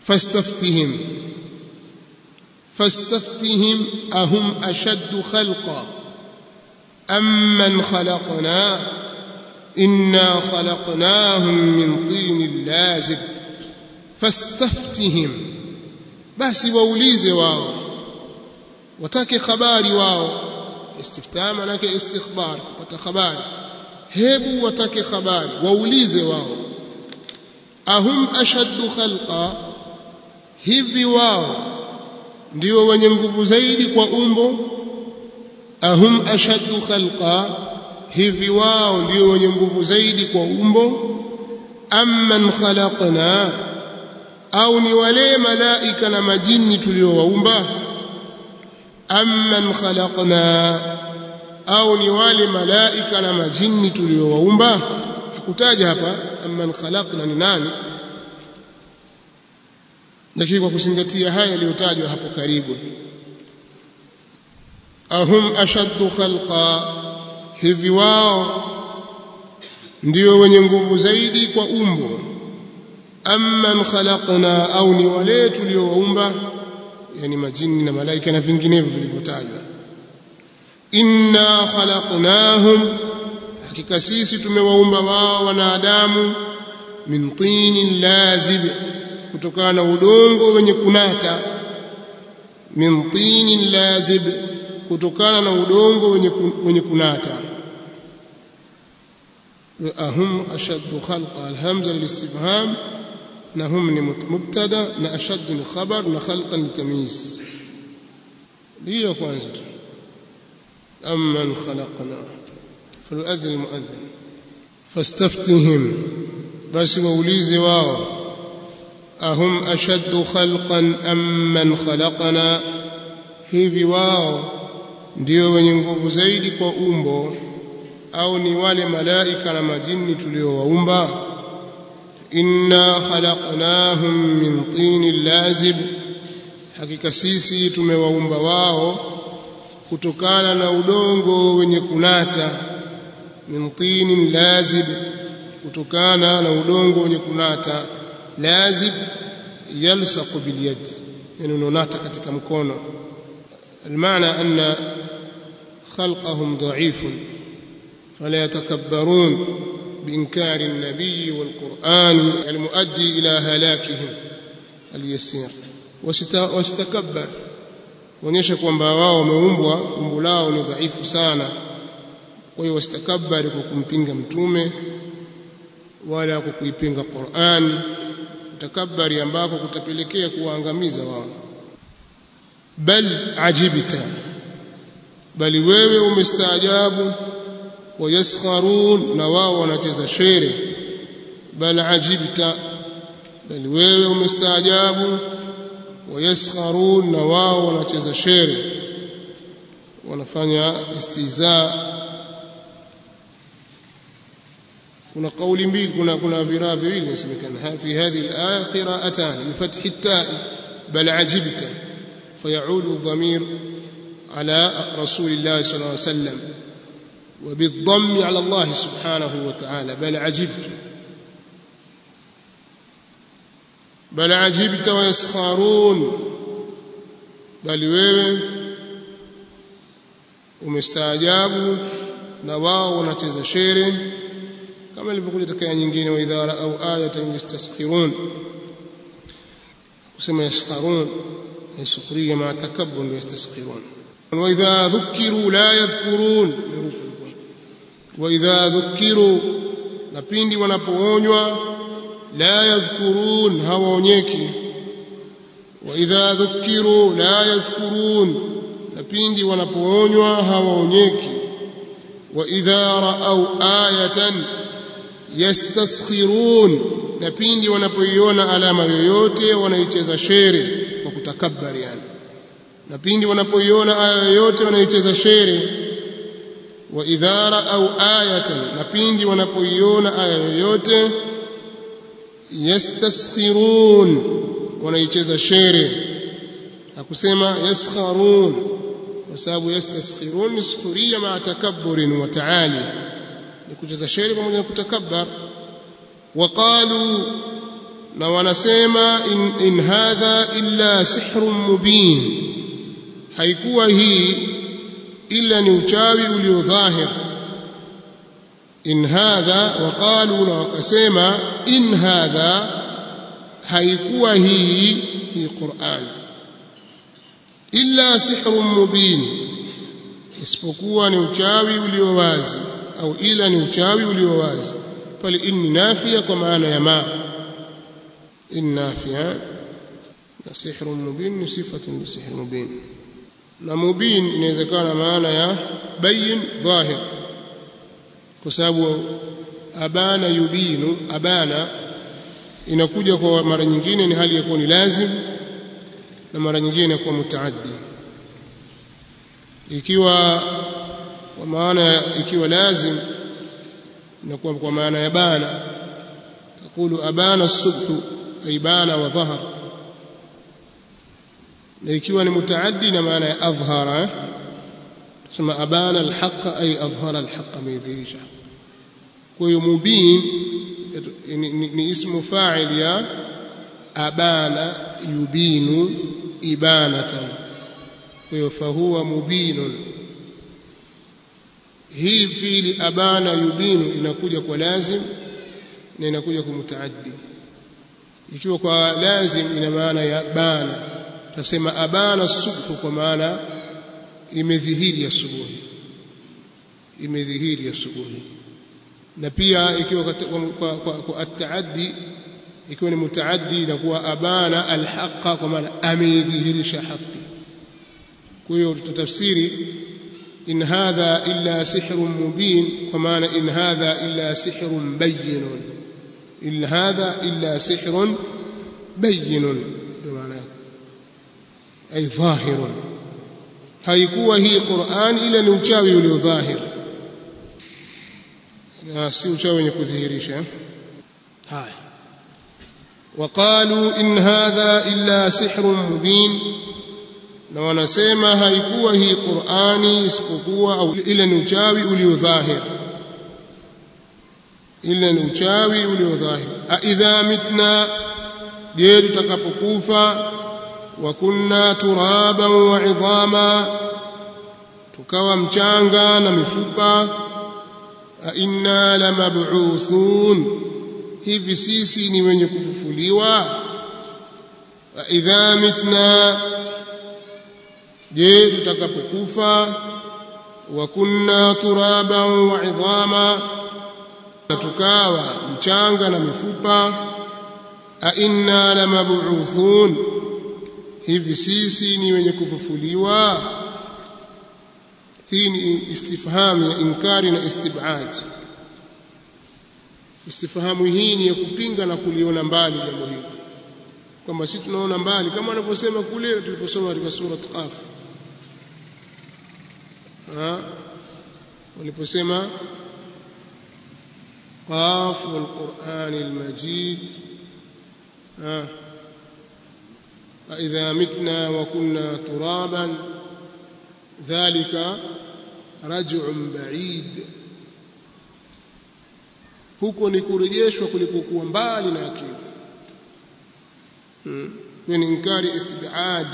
fastaftihim fastaftihim ahum ashaddu khalqa amman khalaqna inna khalaqnahum min tinin lazib fastaftihim basi waulize wao watake habari wao istiftah maana yake istikhbar kupata habari hebu watake habari waulize wao ahum ashaddu khalqa hivi wao ndio wenye nguvu zaidi kwa umbo ahum ashaddu khalqa hivi wao ndio wenye nguvu zaidi kwa umbo amman khalaqna au ni wale malaika na majini tuliowaumba amman khalaqna au ni wale malaika na majini tuliowaumba hakutaja hapa amman khalaqna ni nani lakini kwa kuzingatia haya yaliyotajwa hapo karibu ahum ashaddu khalqa hivi wao ndio wenye nguvu zaidi kwa umbo amman khalaqna au ni wale tuliowaumba yani majini na malaika na vinginevyo vilivyotajwa inna khalaqnahum hakika sisi tumewaumba wao wanadamu min tinin lazib kutokana na udongo wenye kunata min tinin lazib kutokana na udongo wenye wenye kunata ahum ashaddu khalqa alhamza lilistifham na hum ni mubtada na ashaddu ni khabar na khalqan litamyiz hiyo kwanza tu amman khalaqna falyuadhin almuadhin fastaftihim basi waulize wao ahum ashaddu khalqan amman khalaqna hivi wao ndio wenye nguvu zaidi kwa umbo au ni wale malaika na majini tuliowaumba inna khalaqnahum min tinin lazib hakika sisi tumewaumba wao kutokana na udongo wenye kunata min tinin lazib kutokana na udongo wenye kunata lazib yalsaqu bilyad yani unonata katika mkono المعنى أن خلقهم ضعيف فلا يتكبرون بإنكار النبي والقرآن المؤدي إلى هلاكهم اليسير واستكبر kuonyesha kwamba wao wameumbwa umbo lao ni dhaifu sana kwa hiyo wasitakabari kwa kumpinga mtume wala kwa kuipinga Qur'an takabari ambako kutapelekea kuwaangamiza wao bal ajibta bali wewe umestaajabu wayaskharun na wao wanacheza shere bal ajibta bali wewe umestaajabu wayaskharun na wao wanacheza shere wanafanya istiza kuna kauli mbili kuna kuna viraa viwili inasemekana fi hadhihi alaya qira'atan bi fathi at-ta'i bal ajibta فيعود الضمير على رسول الله صلى الله عليه وسلم وبالضم على الله سبحانه وتعالى بل عجبت بل عجبت ويسخرون بل wewe umestaajabu na wao wanacheza shere kama ilivyokuja katika nyingine wa idha ra'aw ayatan yastaskhirun kusema yaskharun سخرية مع تكبر يستسخرون وإذا ذكروا لا يذكرون وإذا ذكروا napindi wanapoonywa la yadhkurun hawaonyeki wa idha dhukiru la yadhkurun napindi wanapoonywa hawaonyeki wa idha raau ayatan yastaskhirun napindi wanapoiona alama yoyote wanaicheza shere kwa kutakabari yani na pindi wanapoiona aya yoyote wanaicheza shere wa idha raau ayatan na pindi wanapoiona aya yoyote yastaskhirun wanaicheza shere hakusema yaskharun kwa sababu yastaskhirun ni sukhuria maa takabburin wa taali ni kucheza shere pamoja na kutakabbar waqalu na wanasema in, in hadha illa sihrun mubin haikuwa hii illa ni uchawi ulio dhahir in hadha waqalu na wakasema in hadha haikuwa hii hii Qur'an illa sihrun mubin isipokuwa ni uchawi ulio wazi au ila ni uchawi ulio wazi pale inni nafia kwa maana ya ma in nafia na sihrun mubin ni sifatun li sihr mubin na mubin inawezekana maana ya bayin dhahir kwa sababu abana yubinu abana inakuja kwa mara nyingine ni hali ya kuwa ni lazim na mara nyingine inakuwa mutaaddi ikiwa kwa maana ikiwa lazim inakuwa kwa maana ya bana taqulu abana as-subh ay bana wa dhahar na ikiwa ni mutaaddi na maana ya adhhara tusema abana al-haqq ay adhhara al-haqq amedhihirisha kwa hiyo mubin ni ismu fa'il ya abana yubinu ibanatan kwa hiyo fahuwa mubinun hii fiili abana yubinu inakuja kwa lazim na inakuja kwa mutaaddi ikiwa kwa lazim ina maana ya bana tasema abana subhu kwa maana imedhihiri asubuhi imedhihiri asubuhi na pia ikiwa kwa, kwa, kwa, kwa ataaddi ikiwa ni mutaaddi inakuwa abana alhaqa kwa maana amedhihirisha haki kwa hiyo tutatafsiri in hadha illa sihrun mubin kwa maana in hadha illa sihrun bayyinun in hadha illa sihrun bayyinun ndio maana yake ay dhahirun haikuwa hii Qur'an ila ni uchawi ulio dhahir na si uchawi wenye kudhihirisha haya وقالوا إن هذا إلا سحر مبين na wanasema haikuwa hii Qur'ani isipokuwa au ila ni uchawi ulio dhahir ila ni uchawi ulio dhahir a idha mitna je tutakapokufa wa kunna turaban wa idhama tukawa mchanga na mifupa a inna lamab'uthun hivi sisi ni wenye kufufuliwa wa idha mitna je tutakapokufa wa kunna turaban wa idhama na tukawa mchanga na mifupa a inna lamab'uthun hivi sisi ni wenye kufufuliwa hii ni istifham ya inkari na istibad istifhamu hii ni ya kupinga na kuliona mbali jambo hili kwamba sisi tunaona mbali kama wanaposema kule tuliposoma katika sura Qaf waliposema qaf wal qur'an al majid idha mitna wa kunna turaban dhalika raj'un ba'id huko ni kurejeshwa kulikokuwa mbali na akili hmm. ni inkari istibad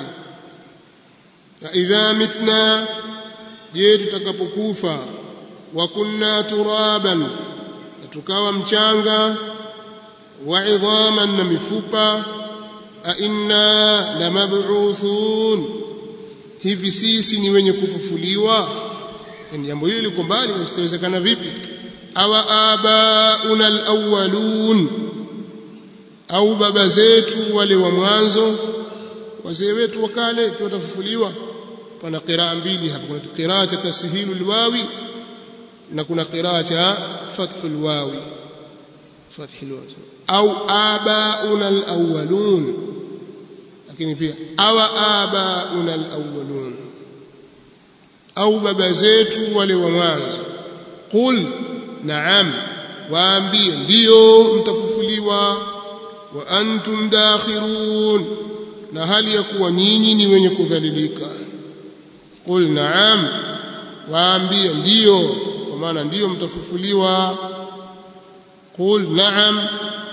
idha mitna je tutakapokufa wa kunna turaban na tukawa mchanga wa idhaman na mifupa a inna lamab'uthun hivi sisi ni wenye kufufuliwa ni jambo hili liko mbali litawezekana vipi awa abauna alawwalun au baba zetu wale wa mwanzo wazee wetu wa kale watafufuliwa pana qiraa mbili hapa kuna qiraa cha tashilu alwawi na kuna qiraa cha fathu alwawi fathu alwawi au abauna alawwalun lakini pia awa abauna alawwalun au baba zetu wale wa mwanzo qul naam waambie ndio mtafufuliwa wa antum dakhirun na hali ya kuwa nyinyi ni wenye kudhalilika qul naam waambie ndio kwa maana ndio mtafufuliwa qul naam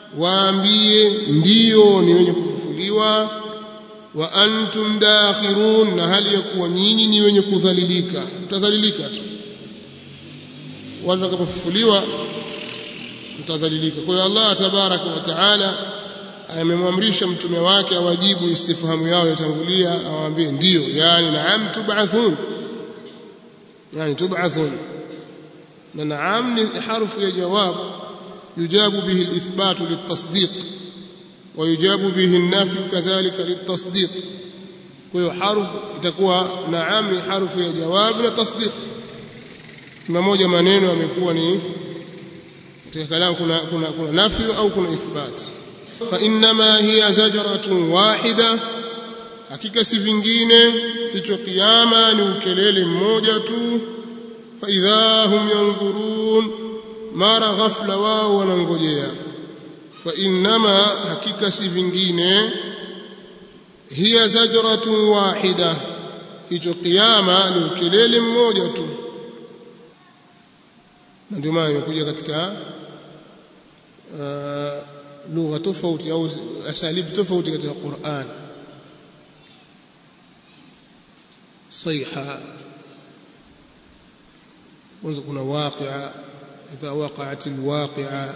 waambie ndiyo ni wenye kufufuliwa wa antum dakhirun na hali ya kuwa nyinyi ni wenye kudhalilika mtadhalilika tu watu watakapofufuliwa mtadhalilika kwa hiyo Allah tabaraka wa taala amemwamrisha mtume wake awajibu istifhamu yao yatangulia awaambie ndiyo yani naam tub'athun yani tub'athun na naam ni harfu ya jawab yujabu bihi al-ithbat lit-tasdiq wa yujabu bihi an-nafy kadhalika lit-tasdiq kwa hiyo harfu itakuwa naam ni harfu ya jawab na tasdiq kuna moja maneno yamekuwa ni katika kalamu kuna kuna kuna nafyu au kuna ithbat fa inma hiya zajratun wahida hakika si vingine hicho kiyama ni ukelele mmoja tu fa idha hum yanzurun mara ghafla wao wanangojea fa inma hakika si vingine hiya zajratun wahida hicho kiyama ni ukelele mmoja tu na ndio maana imekuja katika uh, lugha tofauti au asalib tofauti katika Qur'an صيحة kwanza kuna waqi'a idha waqa'at alwaqi'a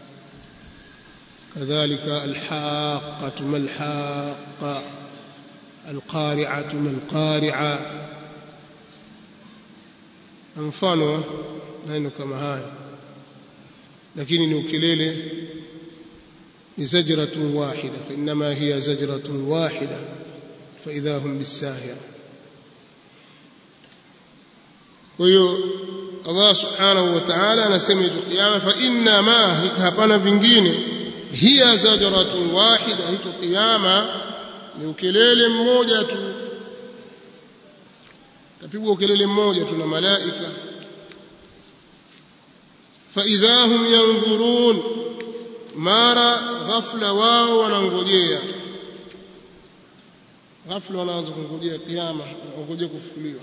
kadhalika alhaqqatu malhaqqa alqari'atu malqari'a mfano maneno kama haya lakini ni ukelele ni zajratun wahida fa inma hiya zajratun wahida fa idha hum bisahira kwa hiyo Allah subhanahu wa ta'ala anasema hicho kiyama fa inna ma hapana vingine hiya zajratun wahida hicho kiyama ni ukelele mmoja tu tapigwa ukelele mmoja tu na malaika fa idha hum yanzurun mara ghafla wao wanangojea ghafla wanaanza kungojea kiyama wanangojea kufufuliwa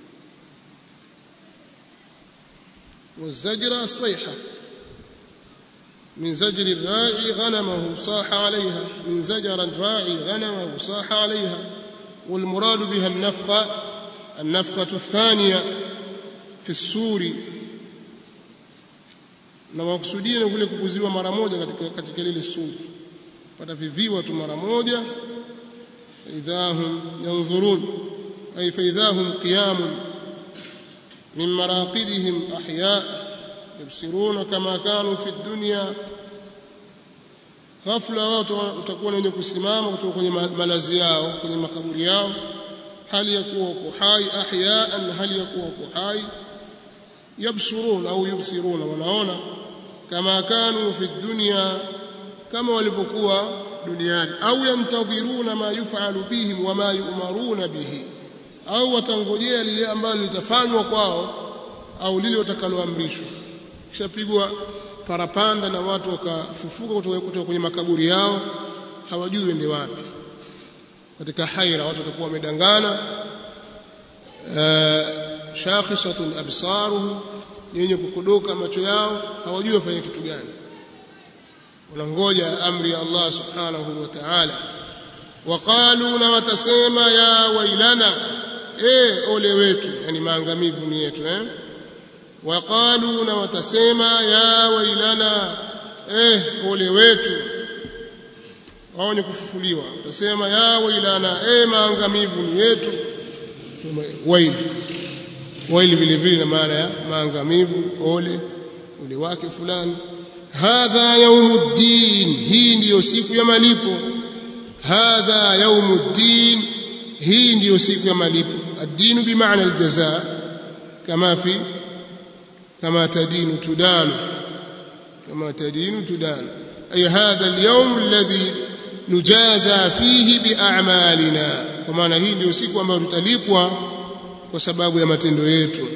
والزجر الصيحة من زجر الراعي غنمه صاح عليها من زجر الراعي غنمه صاح عليها والمراد بها النفخة النفخة الثانية في السور na makusudia ni kule kupuziwa mara moja katika katika lile suri pata viviwa tu mara moja idhahum yanzurun ay fa idhahum qiyamun من مراقدهم أحياء يبصرون كما كانوا في الدنيا ghafla wao utakuwa wenye kusimama kutoka kwenye malazi yao kwenye makaburi yao hali ya kuwa uko hai ahyaan hali ya kuwa uko hai yabsurun au yubsiruna wanaona kama kanu fi dunya kama walivyokuwa duniani au yantadhiruna ma yufalu bihim wama yu'maruna bihi au watangojea lile ambalo litafanywa kwao au lile watakaloamrishwa kishapigwa parapanda na watu wakafufuka kutoka kwenye makaburi yao hawajui wende wapi katika haira watu watakuwa wamedangana shakhisatun absaruhum yenye kukodoka macho yao hawajui wafanye kitu gani wanangoja amri ya Allah subhanahu wa ta'ala waqalu na watasema ya wailana eh ole wetu yani maangamivu ni yetu eh waqalu na watasema ya wailana eh ole wetu wao ni kufufuliwa watasema ya wailana eh maangamivu ni yetu waili waili vile vile na maana ya maangamivu ole ule wake fulani hadha yaumuddin hii ndiyo siku ya malipo hadha yaumuddin hii ndiyo siku ya malipo ad-din bimaana al-jazaa kama fi kama tadinu tudanu kama tadinu tudanu ay hadha al-yawm alladhi nujaza fihi bi'a'malina kwa maana hii ndiyo siku ambayo tutalipwa kwa sababu ya matendo yetu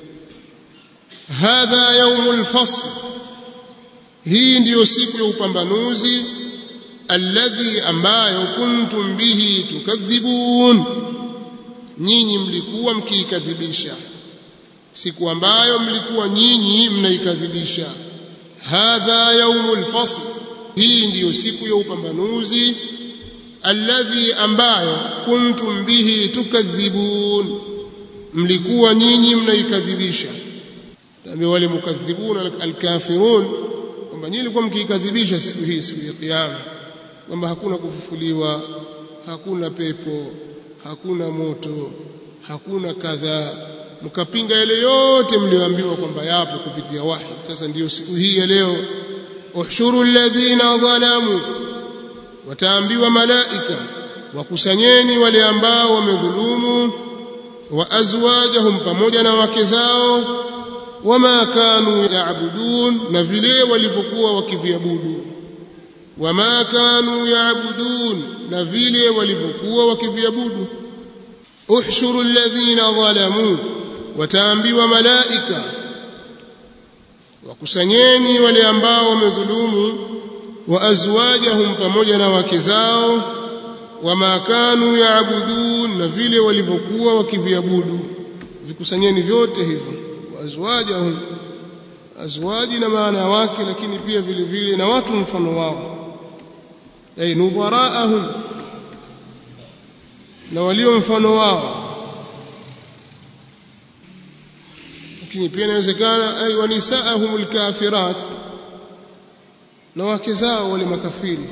hadha yawmul fasl hii ndiyo siku ya upambanuzi alladhi ambayo kuntum bihi tukadhibun nyinyi mlikuwa mkiikadhibisha siku ambayo mlikuwa nyinyi mnaikadhibisha hadha yaumul fasl hii ndiyo siku ya upambanuzi alladhi ambayo kuntum bihi tukadhibun mlikuwa nyinyi mnaikadhibisha tambi wale mukadhibun alkafirun kwamba nyinyi mlikuwa mkiikadhibisha siku hii siku ya kiyama kwamba hakuna kufufuliwa hakuna pepo hakuna moto hakuna kadhaa mkapinga yale yote mlioambiwa kwamba yapo kupitia wahi sasa ndiyo siku hii ya leo uhshuru alladhina dhalamu wataambiwa malaika wakusanyeni wale ambao wamedhulumu wa azwajahum pamoja na wake zao wama kanu yaabudun na vile walivyokuwa wakiviabudu wama kanu yaabudun na vile walivyokuwa wakiviabudu uhshuru alladhina dhalamu wataambiwa malaika wakusanyeni wale ambao wamedhulumu wa azwajahum pamoja na wake zao wama kanu yaabudun na vile walivyokuwa wakiviabudu vikusanyeni vyote hivyo wa azwajahum azwaji na maana wake lakini pia vile vile na watu mfano wao ay nudharaahum na walio mfano wao lakini pia inawezekana ay wa nisaahum alkafirat na wake zao wale makafiri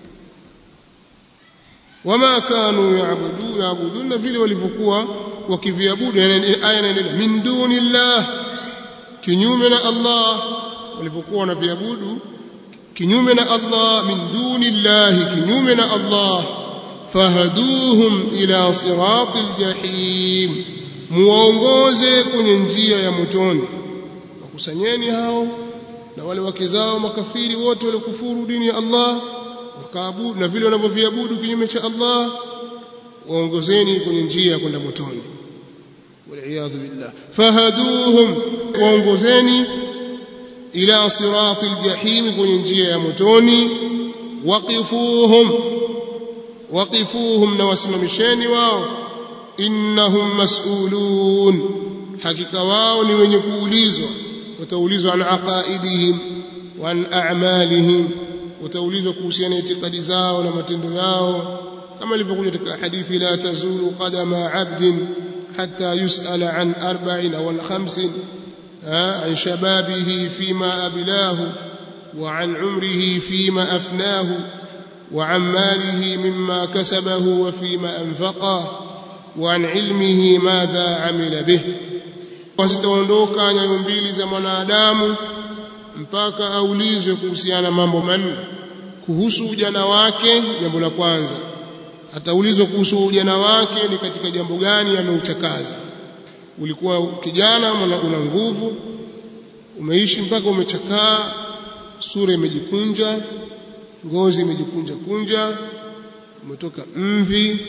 wama kanu yaabudu yaabuduna vile walivyokuwa wakiviabudu aya inaendelea min dunillah kinyume na Allah walivyokuwa wanaviabudu kinyume na Allah min dunillahi kinyume na Allah fahaduhum ila siratil jahim muwaongoze kwenye njia ya motoni wakusanyeni hao na wale wake zao makafiri wote waliokufuru dini ya Allah wakaabudu na vile wanavyoviabudu kinyume cha Allah waongozeni kwenye njia ya kwenda motoni waliyadhu billah fahaduhum waongozeni ila siratil jahim kwenye njia ya motoni waqifuhum waqifuhum na wasimamisheni wao innahum mas'ulun hakika wao ni wenye kuulizwa wataulizwa an aqaidihim wa an a'malihim wataulizwa kuhusiana na itikadi zao na matendo yao kama ilivyokuja katika hadithi la tazulu qadama 'abdin hatta yus'ala an arba'in aw an khamsin an shababihi fima ablahu wa an umrihi fima afnahu wa an malihi mimma kasabahu wa fima anfaqahu wa an ilmihi madha amila bih wasitaondoka nyayo mbili za mwanadamu mpaka aulizwe kuhusiana mambo manne kuhusu ujana wake jambo la kwanza ataulizwa kuhusu ujana wake ni katika jambo gani ameuchakaza ulikuwa kijana una nguvu umeishi mpaka umechakaa sura imejikunja ngozi imejikunja kunja umetoka mvi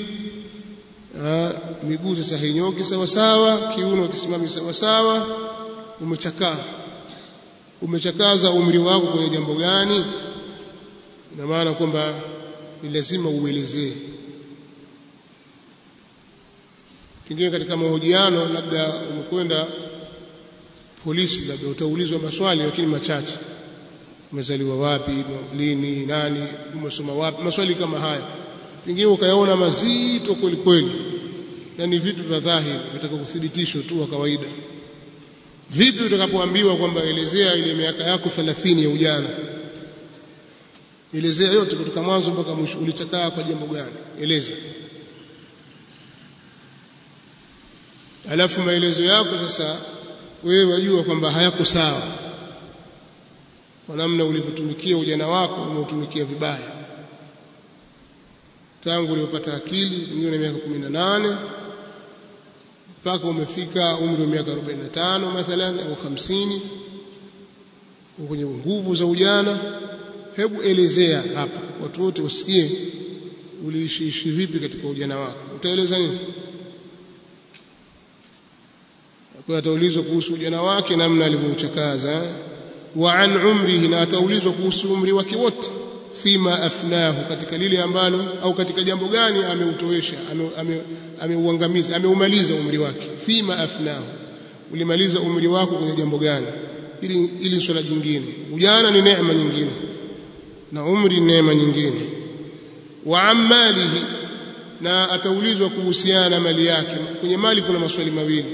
miguu sasa hainyoki sawa sawa kiuno kisimami sawa sawa umechakaa umechakaza umri wako kwenye jambo gani ina maana kwamba ni lazima uelezee pengine katika mahojiano labda umekwenda polisi labda utaulizwa maswali lakini machache umezaliwa wapi lini nani umesoma wapi maswali kama haya pengine ukayaona mazito kweli kweli na ni vitu vya dhahiri vitaka kuthibitishwa tu wa kawaida vipi utakapoambiwa kwamba elezea ile miaka yako 30 ya ujana elezea yote kutoka mwanzo mpaka mwisho ulichakaa kwa jambo gani eleza alafu maelezo yako sasa wewe wajua kwamba hayako sawa kwa namna ulivyotumikia ujana wako umeutumikia vibaya tangu uliopata akili pengine miaka 18 mpaka umefika umri wa miaka 45 mathalan au 50 kwenye nguvu za ujana hebu elezea hapa watu wote wasikie uliishi vipi katika ujana wako utaeleza nini kwa ataulizwa kuhusu ujana wake namna alivyouchakaza wa an umrihi na ataulizwa kuhusu umri wake wote fima afnahu katika lile ambalo au katika jambo gani ameutowesha ameuangamiza ame, ameumaliza umri wake fima afnahu ulimaliza umri wako kwenye jambo gani ili ili swala jingine ujana ni neema nyingine na umri neema nyingine wa amalihi na ataulizwa kuhusiana na mali yake kwenye mali kuna maswali mawili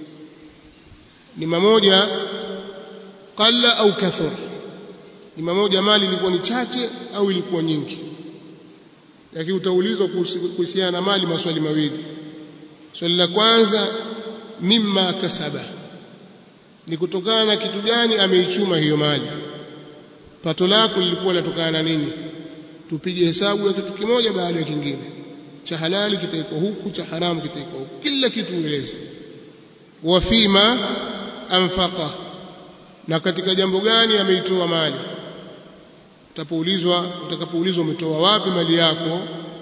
ni mamoja qalla au kathur ni mamoja mali ilikuwa ni chache au ilikuwa nyingi lakini utaulizwa kuhusiana na mali maswali mawili swali la kwanza mimma kasaba ni kutokana na kitu gani ameichuma hiyo mali pato lako lilikuwa linatokana na nini tupige hesabu ya kitu kimoja baada ya kingine cha halali kitaikwa huku cha haramu kitaikwa huku kila kitu ueleze wa fima anfaqa na katika jambo gani ameitoa mali utapoulizwa utakapoulizwa umetoa wapi mali yako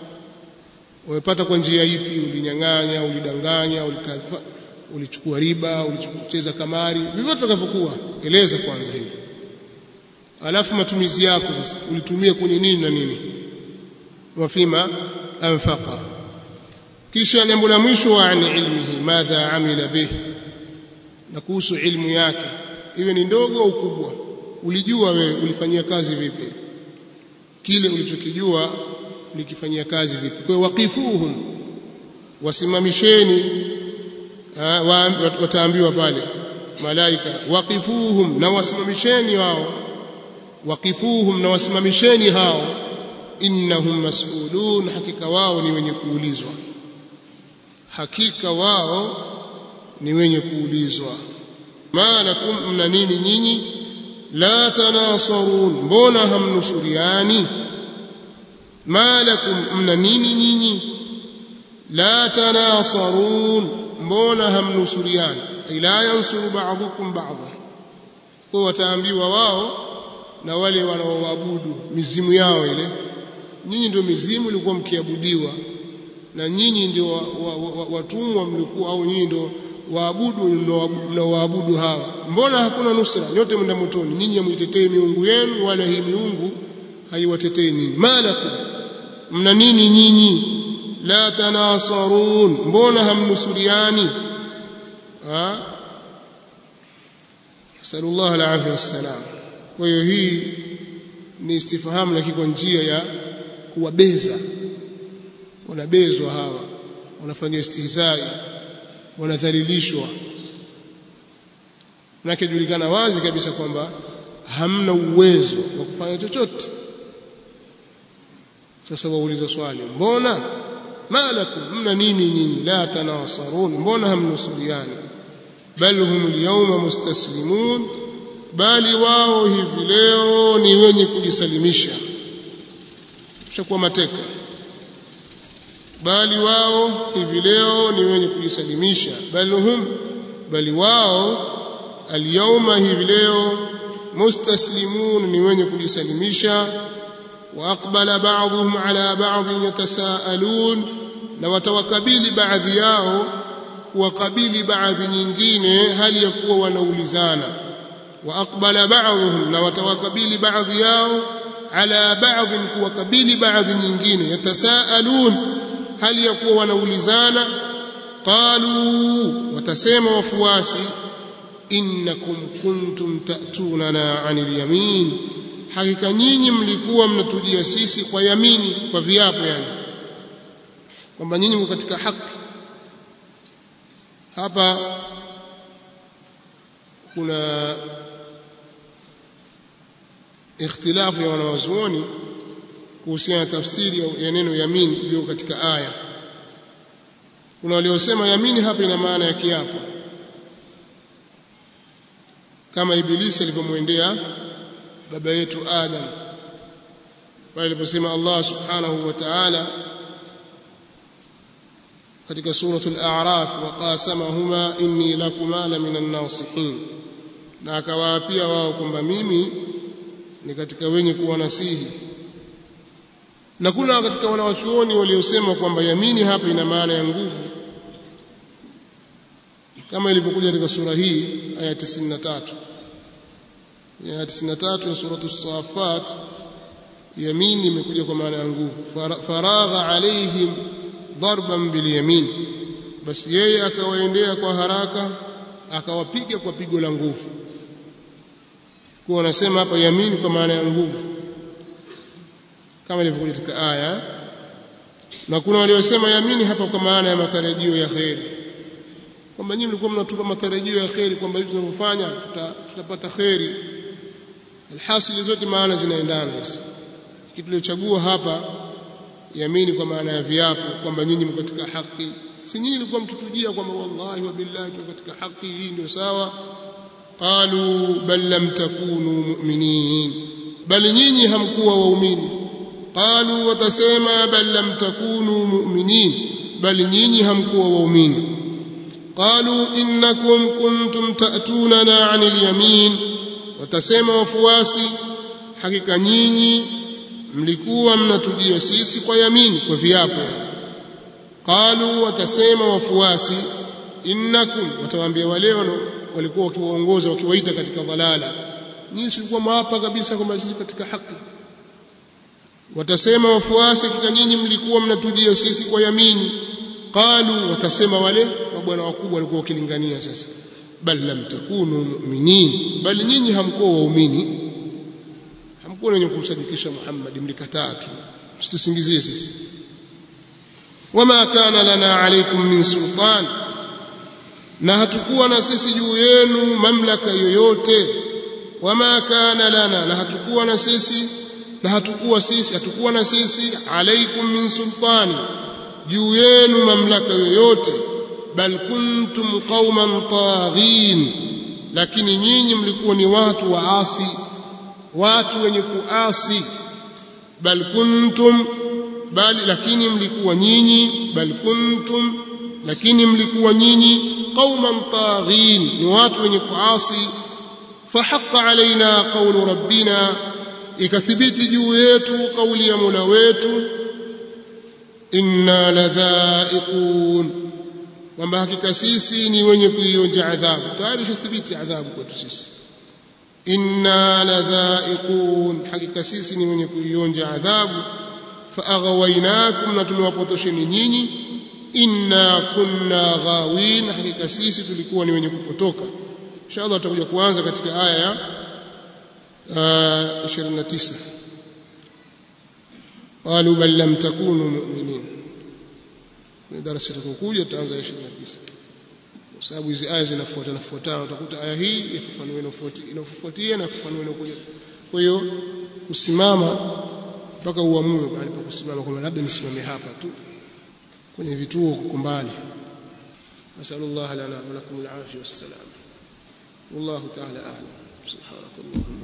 umepata kwa njia ipi ulinyang'anya ulidanganya ulikadha ulichukua riba ulicheza kamari vivyo tutakavyokuwa eleza kwanza hivi alafu matumizi yako sasa ulitumia kwenye nini na nini wafima anfaqa kisha jambo la mwisho wa ani ilmihi madha amila bih na kuhusu ilmu yake iwe ni ndogo au kubwa ulijua wewe ulifanyia kazi vipi kile ulichokijua ulikifanyia kazi vipi kwa waqifuhum wasimamisheni wataambiwa pale malaika waqifuhum na wasimamisheni wao waqifuhum na wasimamisheni hao innahum mas'ulun hakika wao ni wenye kuulizwa hakika wao ni wenye kuulizwa malakum mna nini nyinyi la tanasarun mbona hamnusuriani malakum mna nini nyinyi la tanasarun mbona hamnusuriani ay la yansuru ba'dhukum ba'dha kwa wataambiwa wao na wale wanaoabudu mizimu yao ile nyinyi ndio mizimu ilikuwa mkiabudiwa na nyinyi ndio watumwa mlikuwa au nyinyi ndio waabudu mnaoabudu hawa mbona hakuna nusra nyote mnda motoni nyinyi hamwitetei miungu yenu wala hii miungu haiwatetei nyinyi malakum mna nini nyinyi la tanasarun mbona hamnusuriani ha sallallahu alaihi wasallam kwa hiyo hii ni istifahamu lakini kwa njia ya kuwabeza wanabezwa hawa wanafanywa istihzai wanadhalilishwa manake julikana wazi kabisa kwamba hamna uwezo wa kufanya chochote sasa wauliza swali mbona malakum mna nini nyinyi la tanasarun mbona hamnusuriani bal hum alyawma mustaslimun bali wao hivi leo ni wenye kujisalimisha tushakuwa mateka bali wao hivi leo ni wenye kujisalimisha bali hum bali wao alyawma hivi leo mustaslimun ni wenye kujisalimisha wa aqbala ba'dhum ala ba'd yatasaalun na watawakabili baadhi yao kuwakabili baadhi nyingine hali ya kuwa wanaulizana wa aqbala ba'dhum na watawakabili baadhi yao ala ba'd kuwakabili baadhi nyingine yatasaalun hali ya kuwa wanaulizana qalu watasema wafuasi innakum kuntum ta'tunana 'anil yamin hakika nyinyi mlikuwa mnatujia sisi kwa yamini kwa viapo yani kwamba nyinyi mko katika haki hapa kuna ikhtilafu ya wanawazuoni kuhusiana na tafsiri ya neno yamini iliyo katika aya kuna waliosema yamini hapa ina maana ya kiapo kama ibilisi alivyomwendea baba yetu Adam pale aliposema Allah subhanahu wa ta'ala katika suratul a'raf wa qasamahuma inni lakuma la minan nasihin na akawaapia wao kwamba mimi ni katika wenye kuwanasihi na kuna katika wanawachuoni waliosema kwamba yamini hapa ina maana ya nguvu kama ilivyokuja katika sura hii aya 93 ya 93 ya suratu safat yamini imekuja kwa maana ya nguvu faragha alaihim darban bilyamin basi yeye akawaendea kwa haraka akawapiga kwa pigo la nguvu kwa wanasema hapa yamini kwa maana ya nguvu kama ilivyokuja katika aya na kuna waliosema yamini hapa kwa maana ya matarajio ya kheri kwamba nyinyi mlikuwa mnatupa matarajio ya kheri kwamba hivi tunavyofanya tuta, tutapata kheri alhasili zote maana zinaendana hizi kitu tuliochagua hapa yamini kwa maana ya viapo kwamba nyinyi mko katika haki si nyinyi mlikuwa mkitujia kwamba wallahi wa billahi tuko katika haki hii ndio sawa qalu bal lam takunu mu'minin bali nyinyi hamkuwa waumini qalu watasema bal lam takunu mu'minin bali nyinyi hamkuwa waumini qalu innakum kuntum ta'tunana 'anil yamin watasema wafuasi hakika nyinyi mlikuwa mnatujia sisi kwa yamini kwa viapo qalu watasema wafuasi innakum watawaambia wale walikuwa wakiwaongoza wakiwaita katika dhalala nyinyi silikuwa mwapa kabisa kwamba sisi katika haki watasema wafuasi hakika nyinyi mlikuwa mnatujia sisi kwa yamini qalu watasema wale mabwana wakubwa walikuwa wakilingania sasa bal lam takunu mu'minin bal nyinyi hamkuwa waumini hamkuwa wenye kumsadikisha Muhammad mlikataa tu msitusingizie sisi wama kana lana alaykum min sultan na hatukuwa na sisi juu yenu mamlaka yoyote wama kana lana na hatukuwa na sisi na hatukuwa sisi hatukuwa na sisi alaikum min sultani juu yenu mamlaka yoyote bal kuntum qauman taghin lakini nyinyi mlikuwa ni watu waasi watu wenye kuasi bal kuntum bali lakini mlikuwa nyinyi bal kuntum lakini mlikuwa nyinyi qauman taghin ni watu wenye kuasi fahaqqa alaina qawlu rabbina ikathibiti juu yetu kauli ya Mola wetu inna ladhaiqun kwamba hakika sisi ni wenye kuionja adhabu tayari shathibiti adhabu kwetu sisi inna ladhaiqun hakika sisi ni wenye kuionja adhabu faaghawainakum na tumewapotosheni nyinyi inna kunna ghawin hakika sisi tulikuwa ni wenye kupotoka inshallah tutakuja kuanza katika aya ya 29 قالوا بل لم تكونوا مؤمنين ni darasa litakokuja tutaanza 29 kwa sababu hizi aya zinafuatana fuatana utakuta aya hii yafafanua inafuatia na yafafanua inakuja kwa hiyo kusimama mpaka uamue pale pa kusimama kwamba labda nisimame hapa tu kwenye vituo kuko mbali nasallallahu lana wa lakum al-afiyah was-salam والله تعالى اعلم سبحانك اللهم